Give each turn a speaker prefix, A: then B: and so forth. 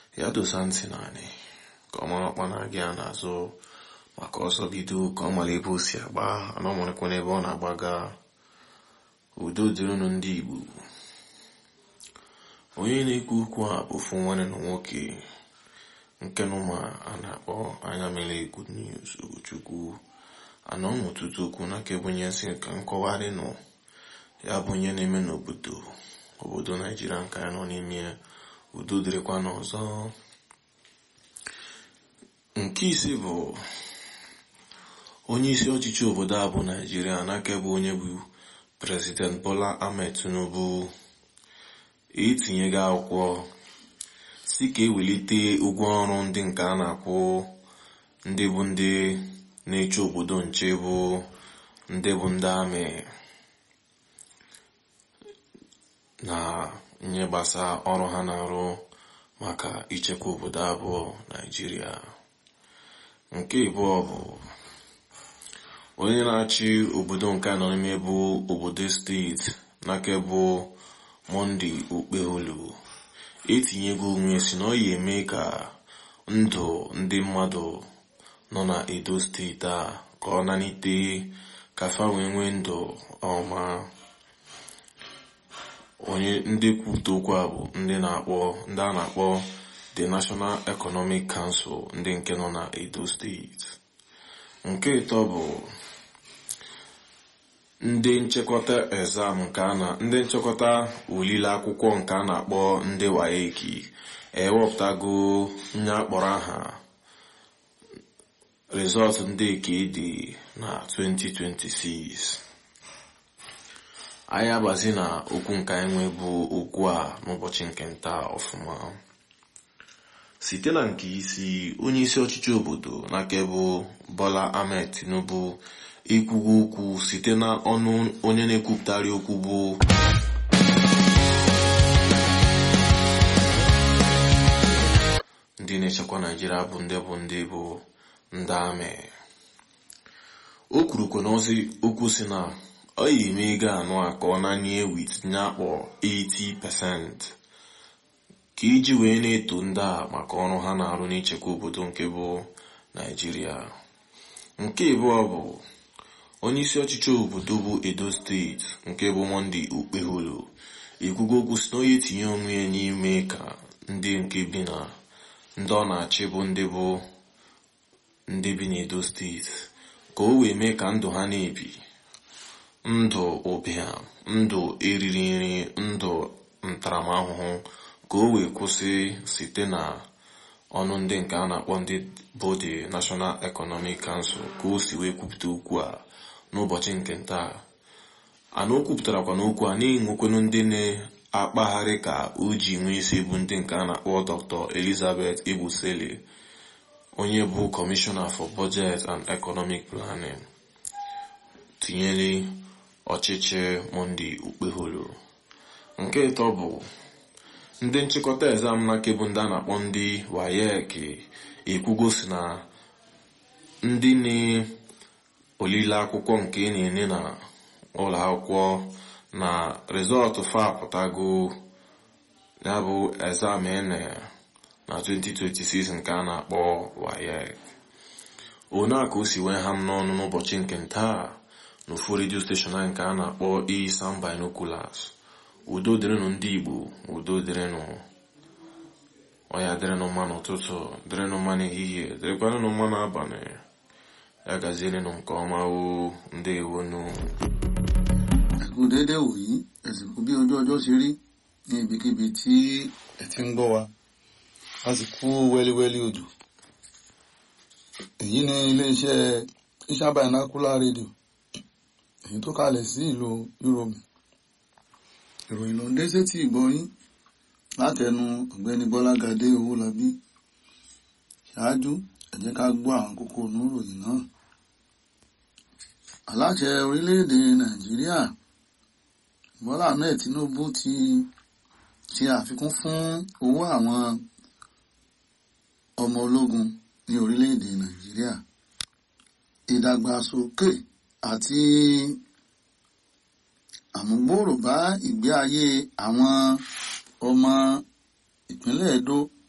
A: ya dosa ntị naanị ka ọ mara ọkpa na-aga ya n'azụ maka ọsọ bido ka ọ mara ebe o si agba ana ọ marakwa n'ebe ọ na-agbaga udo dịrịnụ ndị Igbo onye na-ekwu okwu a bụ ofu nwanne na nwoke nke nụma a na-akpọ anya mere good news Ugochukwu anọ n'ụtụtụ okwu n'aka ebunye nsị ka nkọwarị nọ ya bụ onye na-eme n'obodo obodo Naijiria nke anyị nọ n'ime udo dịrịkwa n'ọzọ nke ise bụ onye isi ọchịchị obodo a bụ Naijiria n'aka bụ onye bụ President Bola Ahmed Tinubu etinyego akwụkwọ si ka ewelite ụgwọ ọrụ ndị nke a na-akwụ ndị bụ ndị na-eche obodo nche bụ ndị bụ ndị amị na nye gbasa ọrụ ha na-arụ maka ichekwa obodo abụọ Naijiria nke abụọ bụ onye na-achị obodo nke anọ n'ime bụ obodo steeti n'aka bụ Monday Okpeholu etinyego onwe si na ọ ya eme ka ndụ ndị mmadụ nọ na Edo steeti a ka ọ nanite ka fa wee nwee ndụ ọma onye ndị kwupụta okwu a bụ ndị na-akpọ ndị a na-akpọ the National Economic Council ndị nke nọ na Edo steeti nke ịtọ bụ ndị nchekọta exam nke a na ndị nchekọta olile akwụkwọ nke a na-akpọ ndị waeki ewepụtago nye akpọrọ aha rizọtụ ndị nke dị na 2026 anyị agbazi na okwu nke anyị nwe bụ okwu a n'ụbọchị nke nta ọfụma site na nke isi onye isi ọchịchị obodo n'aka bụ Bola Ahmed Tinubu ikwugo okwu site na ọnụ onye na-ekwupụtara okwu bụ ndị na-echekwa Naijiria bụ ndị bụ ndị bụ ndị amị o kwurukwa n'ozi okwu si na ọ yi eme ego anụ a ka ọ nanye wit nye akpọ 80% ka iji wee na-eto ndị a maka ọrụ ha na-arụ n'ichekwa obodo nke bụ Naijiria nke abụọ bụ onye isi ọchịchị obodo bụ Edo steeti nke bụ Monday Okpeholo ekwugo okwu si na onye tinye onwe ya n'ime ka ndị nke bi na ndị ọ na-achị bụ ndị bụ ndị bi n'Edo steeti ka o wee mee ka ndụ ha na-ebi ndụ ụbịam ndụ eriri nri ndụ ntaramahụhụ ka o wee kwụsị site na ọnụ ndị nke a na-akpọ ndị bụ the National Economic Council ka o si wee kwupụta okwu a n'ụbọchị nke ntaa ana o kwupụtarakwa n'okwu a na-enwekwenu ndị na-akpagharị ka o ji nwee isi bụ ndị nke a na-akpọ Dr. Elizabeth Ebusele onye bụ Commissioner for Budget and Economic Planning tinyere ọchịchị Monday Okpeholo nke ịtọ bụ ndị nchịkọta exam na kebụ ndị a na-akpọ ndị WAEC ekwugosi na ndị na-olile akwụkwọ nke na-enye na ụlọ akwụkwọ na rizọtụ fa apụtago ya bụ exam ene na 2026 nke a na-akpọ WAEC one a ka o si wee ha m n'ọnụ n'ụbọchị nke ntaa n'ofu redio steshọn anyị nke a na-akpọ Isam Binoculars udo dịrịnụ ndị Igbo udo dịrịnụ ọya dịrịnụ mma n'ụtụtụ dịrịnụ mma n'ehihie dịrịkwanụ mma n'abalị ya gazierenụ nke ọma o ndewonu
B: ẹ̀kú déédé wòyí ẹ̀sìnkú bí ojú ọjọ́ ṣe rí ní ibikíbi tí ẹ ti ń gbọ́ wa a sì kú wẹ́líwẹ́lí òjò èyí ni iléeṣẹ́ Isam Binocular rédíò èyí tó kalẹ̀ sí ìlú Europe ìròyìn ló ń dé sétí ìgbọ́yín látẹnu ọ̀gbẹ́ni Bọ́lágadé Owólabí ṣáájú ẹ jẹ́ ká gbọ́ àwọn kókó oníròyìn náà aláṣẹ orílẹ̀-èdè Nàìjíríà Bọ́lá Ahmed Tinubu ti ṣe àfikún fún owó àwọn ọmọ ológun ní orílẹ̀-èdè Nàìjíríà ìdàgbàsókè àti àmúgbòòrò bá ìgbé ayé àwọn ọmọ ìpínlẹ̀ Edo